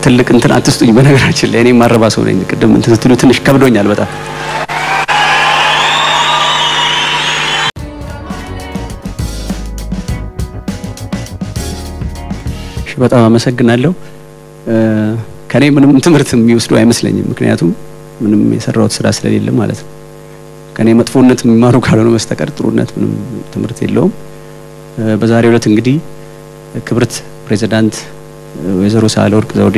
ትልቅ እንትን አትስጡኝ። በነገራችን ላይ እኔ ማረባ ሰው ነኝ። ቅድም እንትን ስትሉ ትንሽ ከብዶኛል በጣም እሺ፣ በጣም አመሰግናለሁ። ከኔ ምንም ትምህርት የሚወስዱ አይመስለኝም። ምክንያቱም ምንም የሰራሁት ስራ ስለሌለ ማለት ነው። ከኔ መጥፎነት የሚማሩ ካልሆነ በስተቀር ጥሩነት ምንም ትምህርት የለውም። በዛሬው ዕለት እንግዲህ ክብርት ፕሬዚዳንት ወይዘሮ ሳህለወርቅ ዘውዴ፣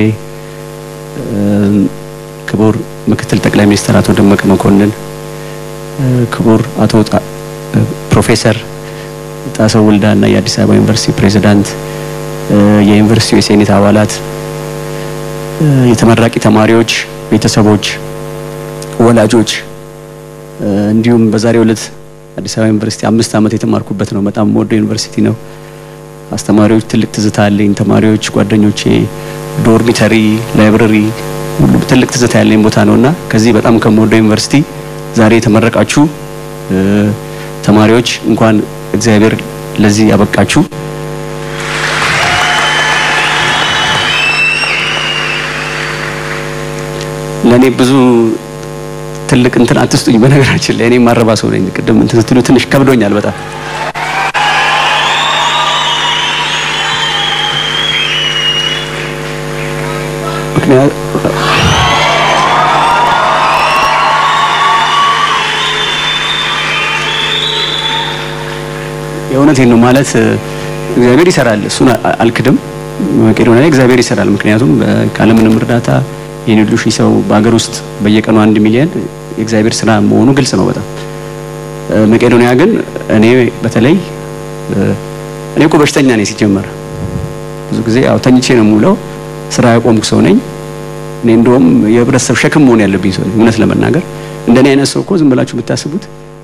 ክቡር ምክትል ጠቅላይ ሚኒስትር አቶ ደመቀ መኮንን፣ ክቡር አቶ ፕሮፌሰር ጣሰው ወልዳ እና የአዲስ አበባ ዩኒቨርሲቲ ፕሬዚዳንት፣ የዩኒቨርሲቲው የሴኔት አባላት፣ የተመራቂ ተማሪዎች ቤተሰቦች፣ ወላጆች እንዲሁም በዛሬው ዕለት አዲስ አበባ ዩኒቨርሲቲ አምስት ዓመት የተማርኩበት ነው። በጣም የምወደው ዩኒቨርሲቲ ነው። አስተማሪዎች ትልቅ ትዝታ አለኝ። ተማሪዎች፣ ጓደኞቼ፣ ዶርሚተሪ፣ ላይብረሪ ሁሉም ትልቅ ትዝታ ያለኝ ቦታ ነውና ከዚህ በጣም ከምወደው ዩኒቨርሲቲ ዛሬ የተመረቃችሁ ተማሪዎች እንኳን እግዚአብሔር ለዚህ ያበቃችሁ። ለእኔ ብዙ ትልቅ እንትን አትስጡኝ። በነገራችን ላይ እኔ ማረባ ሰው ነኝ። ቅድም እንትን ስትሉ ትንሽ ከብዶኛል በጣም ምክንያት የእውነቴን ነው ማለት እግዚአብሔር ይሰራል። እሱን አልክድም። መቄዶንያ ላይ እግዚአብሔር ይሰራል። ምክንያቱም ካለምንም እርዳታ ይህን ሁሉ ሺህ ሰው በሀገር ውስጥ በየቀኑ አንድ ሚሊዮን የእግዚአብሔር ስራ መሆኑ ግልጽ ነው በጣም መቄዶንያ ግን እኔ በተለይ እኔ እኮ በሽተኛ ነኝ ሲጀመር ብዙ ጊዜ ያው ተኝቼ ነው የምውለው ስራ ያቆምኩ ሰው ነኝ እኔ እንደውም የህብረተሰብ ሸክም መሆን ያለብኝ ሰው ነኝ እውነት ለመናገር እንደኔ አይነት ሰው እኮ ዝም ብላችሁ ብታስቡት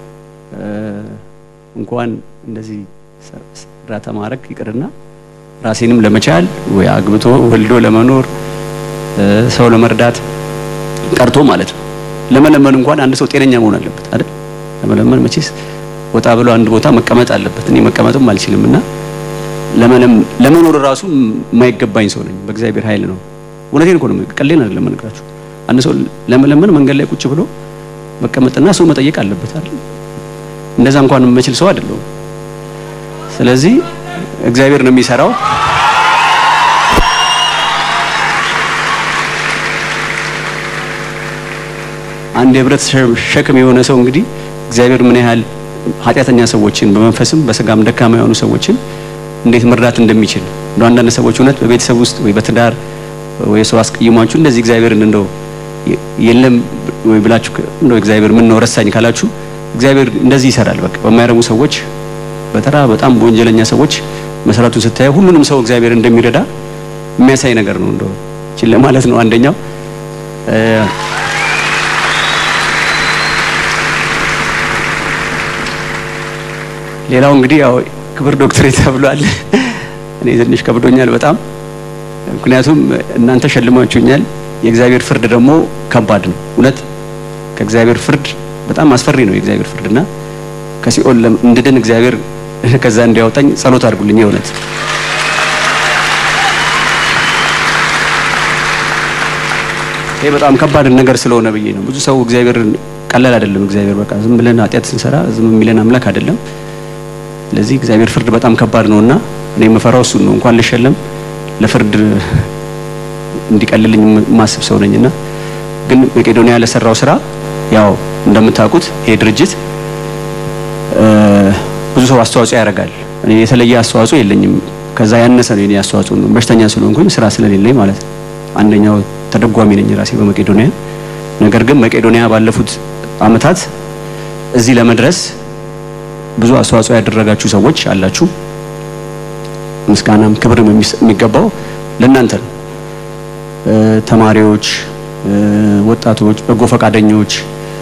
እንኳን እንደዚህ እርዳታ ማድረግ ይቅርና ራሴንም ለመቻል ወይ አግብቶ ወልዶ ለመኖር ሰው ለመርዳት ቀርቶ ማለት ነው። ለመለመን እንኳን አንድ ሰው ጤነኛ መሆን አለበት አይደል? ለመለመን መቼስ ወጣ ብሎ አንድ ቦታ መቀመጥ አለበት። እኔ መቀመጥም አልችልም እና ለመኖር ራሱ የማይገባኝ ሰው ነኝ። በእግዚአብሔር ኃይል ነው። እውነቴን እኮ ነው። ቀሌን አይደለም እነግራችሁ። አንድ ሰው ለመለመን መንገድ ላይ ቁጭ ብሎ መቀመጥና ሰው መጠየቅ አለበት አይደል? እንደዛ እንኳን የምችል ሰው አይደለሁም። ስለዚህ እግዚአብሔር ነው የሚሰራው። አንድ የህብረት ሸክም የሆነ ሰው እንግዲህ እግዚአብሔር ምን ያህል ኃጢአተኛ ሰዎችን በመንፈስም በስጋም ደካማ የሆኑ ሰዎችን እንዴት መርዳት እንደሚችል እንደው አንዳንድ ሰዎች እውነት በቤተሰብ ውስጥ ወይ በትዳር ወይ ሰው አስቀይሟችሁ እንደዚህ እግዚአብሔርን እንደው የለም ወይ ብላችሁ እንደው እግዚአብሔር ምን ነው ረሳኝ ካላችሁ እግዚአብሔር እንደዚህ ይሰራል። በቃ በማይረቡ ሰዎች በተራ በጣም በወንጀለኛ ሰዎች መሰረቱን ስታየው ሁሉንም ሰው እግዚአብሔር እንደሚረዳ የሚያሳይ ነገር ነው። እንደው ችለ ማለት ነው አንደኛው ሌላው እንግዲህ ያው ክብር ዶክትሬት ተብሏል። እኔ ትንሽ ከብዶኛል በጣም ምክንያቱም እናንተ ሸልማችሁኛል። የእግዚአብሔር ፍርድ ደግሞ ከባድ ነው። እውነት ከእግዚአብሔር ፍርድ በጣም አስፈሪ ነው የእግዚአብሔር ፍርድና ከሲኦል እንድድን እግዚአብሔር ከዛ እንዲያወጣኝ ጸሎት አድርጉልኝ። የእውነት ይሄ በጣም ከባድ ነገር ስለሆነ ብዬ ነው። ብዙ ሰው እግዚአብሔር ቀላል አይደለም። እግዚአብሔር በቃ ዝም ብለን ኃጢአት ስንሰራ ዝም የሚለን አምላክ አይደለም። ስለዚህ እግዚአብሔር ፍርድ በጣም ከባድ ነውና እኔ የምፈራው እሱን ነው። እንኳን ልሸለም ለፍርድ እንዲቀልልኝ ማስብ ሰው ነኝና ግን መቄዶንያ ለሰራው ስራ ያው እንደምታውቁት ይሄ ድርጅት ብዙ ሰው አስተዋጽኦ ያደርጋል። እኔ የተለየ አስተዋጽኦ የለኝም። ከዛ ያነሰ ነው የኔ አስተዋጽኦ ነው። በሽተኛ ስለሆንኩኝ ስራ ስለሌለኝ ማለት ነው። አንደኛው ተደጓሚ ነኝ ራሴ በመቄዶንያ። ነገር ግን መቄዶንያ ባለፉት አመታት እዚህ ለመድረስ ብዙ አስተዋጽኦ ያደረጋችሁ ሰዎች አላችሁ። ምስጋናም ክብርም የሚገባው ለእናንተ ነው። ተማሪዎች፣ ወጣቶች፣ በጎ ፈቃደኞች፣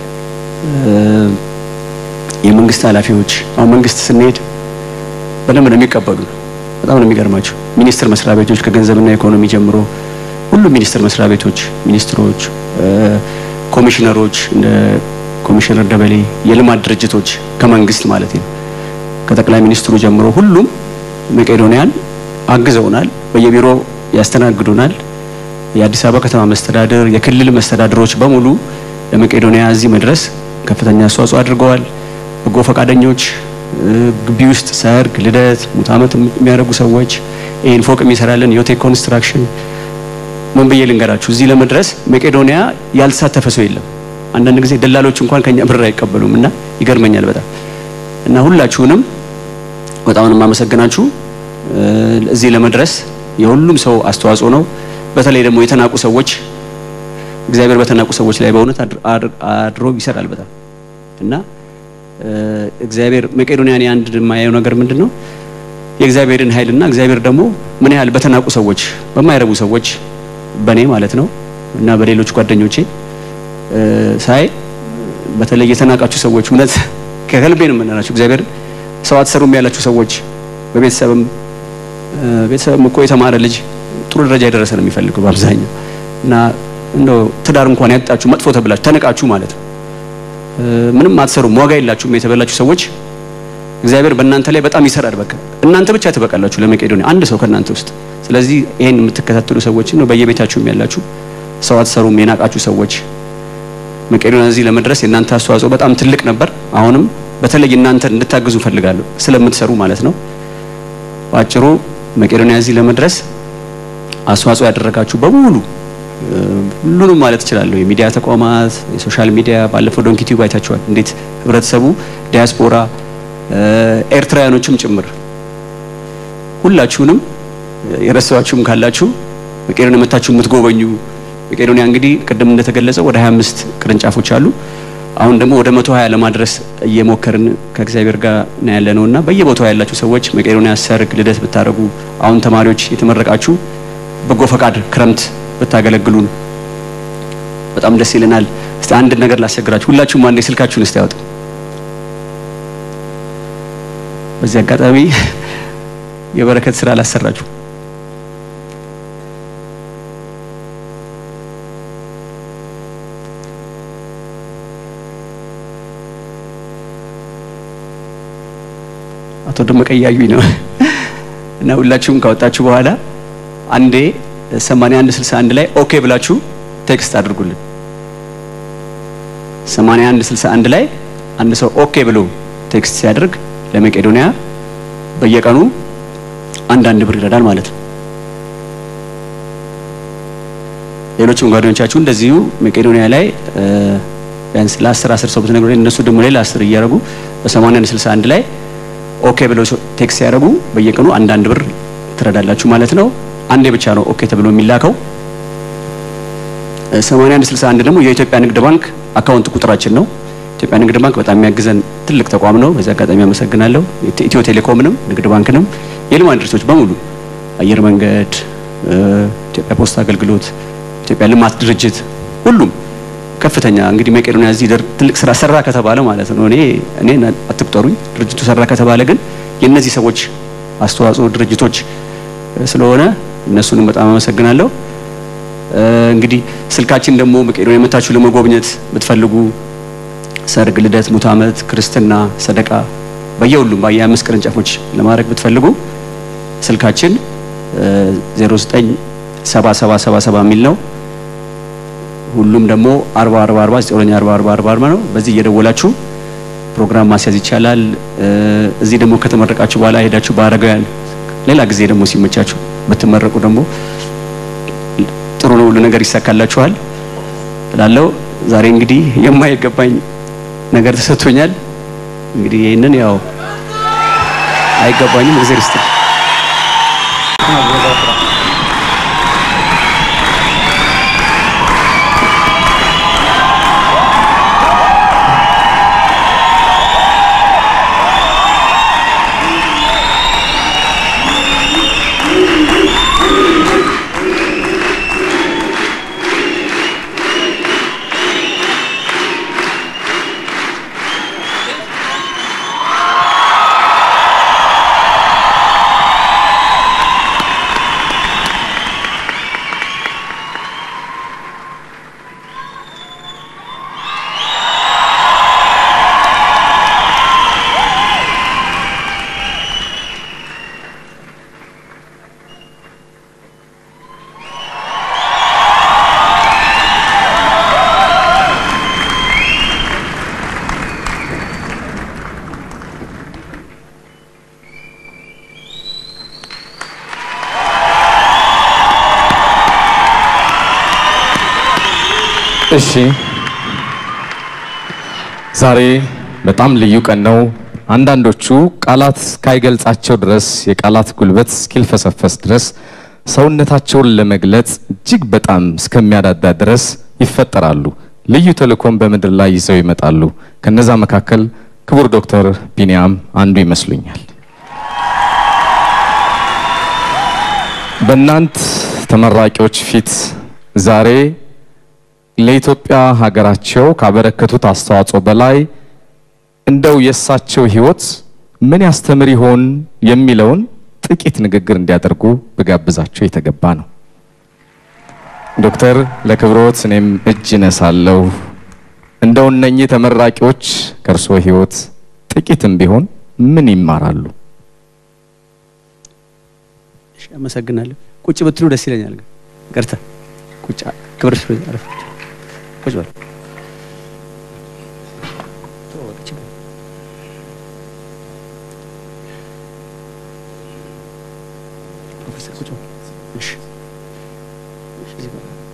የመንግስት ኃላፊዎች አሁን መንግስት ስንሄድ በደንብ ነው የሚቀበሉ። በጣም ነው የሚገርማቸው። ሚኒስቴር መስሪያ ቤቶች ከገንዘብና ኢኮኖሚ ጀምሮ ሁሉም ሚኒስቴር መስሪያ ቤቶች፣ ሚኒስትሮች፣ ኮሚሽነሮች እንደ ኮሚሽነር ደበሌ፣ የልማት ድርጅቶች ከመንግስት ማለት ነው ከጠቅላይ ሚኒስትሩ ጀምሮ ሁሉም መቄዶንያን አግዘውናል። በየቢሮ ያስተናግዱናል። የአዲስ አበባ ከተማ መስተዳድር፣ የክልል መስተዳድሮች በሙሉ ለመቄዶንያ እዚህ መድረስ ከፍተኛ አስተዋጽኦ አድርገዋል። በጎ ፈቃደኞች፣ ግቢ ውስጥ ሰርግ፣ ልደት፣ ሙት ዓመት የሚያደርጉ ሰዎች፣ ይህን ፎቅ የሚሰራልን ዮቴክ ኮንስትራክሽን ምን ብዬ ልንገራችሁ፣ እዚህ ለመድረስ መቄዶንያ ያልተሳተፈ ሰው የለም። አንዳንድ ጊዜ ደላሎች እንኳን ከኛ ብር አይቀበሉም እና ይገርመኛል በጣም እና ሁላችሁንም በጣም ነው የማመሰግናችሁ። እዚህ ለመድረስ የሁሉም ሰው አስተዋጽኦ ነው። በተለይ ደግሞ የተናቁ ሰዎች እግዚአብሔር በተናቁ ሰዎች ላይ በእውነት አድሮ ይሰራል በጣም እና እግዚአብሔር መቄዶንያን አንድ የማየው ነገር ምንድን ነው የእግዚአብሔርን ኃይልና እግዚአብሔር ደግሞ ምን ያህል በተናቁ ሰዎች በማይረቡ ሰዎች በእኔ ማለት ነው እና በሌሎች ጓደኞቼ ሳይ በተለይ የተናቃችሁ ሰዎች እውነት ከልቤ ነው የምንላችሁ እግዚአብሔር ሰው አትሰሩም ያላችሁ ሰዎች በቤተሰብም ቤተሰብም እኮ የተማረ ልጅ ጥሩ ደረጃ የደረሰ ነው የሚፈልገው በአብዛኛው እና እንደው ትዳር እንኳን ያጣችሁ መጥፎ ተብላችሁ ተነቃችሁ ማለት ነው ምንም አትሰሩም ዋጋ የላችሁም የተበላችሁ ሰዎች እግዚአብሔር በእናንተ ላይ በጣም ይሰራል። በቃ እናንተ ብቻ ትበቃላችሁ ለመቄዶንያ አንድ ሰው ከእናንተ ውስጥ። ስለዚህ ይሄን የምትከታተሉ ሰዎች ነው በየቤታችሁም ያላችሁ ሰው አትሰሩም የናቃችሁ ሰዎች መቄዶንያ እዚህ ለመድረስ የእናንተ አስተዋጽኦ በጣም ትልቅ ነበር። አሁንም በተለይ እናንተ እንድታግዙ ፈልጋለሁ ስለምትሰሩ ማለት ነው። በአጭሩ መቄዶንያ እዚህ ለመድረስ አስተዋጽኦ ያደረጋችሁ በሙሉ ሁሉንም ማለት እችላለሁ። የሚዲያ ተቋማት፣ የሶሻል ሚዲያ ባለፈው ዶንኪ ቲዩብ አይታችኋል። እንዴት ህብረተሰቡ ዲያስፖራ ኤርትራውያኖችም ጭምር ሁላችሁንም የረሳችሁም ካላችሁ መቄዶንያ መታችሁ የምትጎበኙ መቄዶንያ እንግዲህ ቅድም እንደተገለጸው ወደ 25 ቅርንጫፎች አሉ። አሁን ደግሞ ወደ 120 ለማድረስ እየሞከርን ከእግዚአብሔር ጋር ነው ያለ ነውና በየቦታው ያላችሁ ሰዎች መቄዶንያ ሰርግ፣ ልደት ብታደርጉ አሁን ተማሪዎች የተመረቃችሁ በጎ ፈቃድ ክረምት ብታገለግሉን በጣም ደስ ይለናል። እስቲ አንድ ነገር ላስቸግራችሁ። ሁላችሁም አንዴ ስልካችሁን እስቲ ያወጡ። በዚህ አጋጣሚ የበረከት ስራ ላሰራችሁ አቶ ደመቀ እያዩኝ ነው እና ሁላችሁም ካወጣችሁ በኋላ አንዴ 81 61 ላይ ኦኬ ብላችሁ ቴክስት አድርጉልን። 81 61 ላይ አንድ ሰው ኦኬ ብሎ ቴክስት ሲያደርግ ለመቄዶንያ በየቀኑ አንዳንድ ብር ይረዳል ማለት ነው። ሌሎችም ጓደኞቻችሁ እንደዚሁ መቄዶንያ ላይ ቢያንስ ለአስር አስር ሰው ብትነግሩ እነሱ ደግሞ ሌላ አስር እያደረጉ በ81 61 ላይ ኦኬ ብለው ቴክስት ሲያደርጉ በየቀኑ አንዳንድ ብር ትረዳላችሁ ማለት ነው። አንዴ ብቻ ነው ኦኬ ተብሎ የሚላከው። 81 61 ደግሞ የኢትዮጵያ ንግድ ባንክ አካውንት ቁጥራችን ነው። ኢትዮጵያ ንግድ ባንክ በጣም የሚያግዘን ትልቅ ተቋም ነው። በዚህ አጋጣሚ አመሰግናለሁ። ኢትዮ ቴሌኮምንም ንግድ ባንክንም የልማት ድርጅቶች በሙሉ አየር መንገድ፣ ኢትዮጵያ ፖስታ አገልግሎት፣ ኢትዮጵያ ልማት ድርጅት ሁሉም ከፍተኛ እንግዲህ መቄዶንያ እዚህ ትልቅ ስራ ሰራ ከተባለ ማለት ነው። እኔ እኔ አትቁጠሩኝ። ድርጅቱ ሰራ ከተባለ ግን የእነዚህ ሰዎች አስተዋጽኦ ድርጅቶች ስለሆነ እነሱንም በጣም አመሰግናለሁ። እንግዲህ ስልካችን ደግሞ መቄዶንያ የመታችሁ ለመጎብኘት ብትፈልጉ ሰርግ፣ ልደት፣ ሙት ዓመት፣ ክርስትና፣ ሰደቃ በየሁሉም በየአምስት ቅርንጫፎች ለማድረግ ብትፈልጉ ስልካችን 097777 የሚል ነው። ሁሉም ደግሞ 40 40 40 940 40 40 40 ነው። በዚህ እየደወላችሁ ፕሮግራም ማስያዝ ይቻላል። እዚህ ደግሞ ከተመረቃችሁ በኋላ ሄዳችሁ በአረጋውያን ሌላ ጊዜ ደግሞ ሲመቻችሁ ብትመረቁ ደግሞ ጥሩ ነው፣ ሁሉ ነገር ይሳካላችኋል እላለሁ። ዛሬ እንግዲህ የማይገባኝ ነገር ተሰጥቶኛል። እንግዲህ ይህንን ያው አይገባኝም። እግዚአብሔር ይስጥ። እሺ ዛሬ በጣም ልዩ ቀን ነው። አንዳንዶቹ ቃላት እስካይገልጻቸው ድረስ የቃላት ጉልበት እስኪልፈሰፈስ ድረስ ሰውነታቸውን ለመግለጽ እጅግ በጣም እስከሚያዳዳ ድረስ ይፈጠራሉ። ልዩ ተልእኮም በምድር ላይ ይዘው ይመጣሉ። ከነዛ መካከል ክቡር ዶክተር ቢንያም አንዱ ይመስሉኛል። በእናንት ተመራቂዎች ፊት ዛሬ ለኢትዮጵያ ሀገራቸው ካበረከቱት አስተዋጽኦ በላይ እንደው የእሳቸው ሕይወት ምን ያስተምር ይሆን የሚለውን ጥቂት ንግግር እንዲያደርጉ ብጋብዛቸው የተገባ ነው። ዶክተር ለክብሮት እኔም እጅ እነሳለሁ። እንደው እነኚህ ተመራቂዎች ከእርስዎ ሕይወት ጥቂትም ቢሆን ምን ይማራሉ? እሺ፣ አመሰግናለሁ። ቁጭ ብትሉ ደስ ይለኛል። ግን ይቅርታ፣ ቁጭ ክብር ስሩ። አረፍ ቁጭ በል። ፕሮፌሰር ቁጭ በል። እሺ፣ እሺ፣ እዚህ ጋር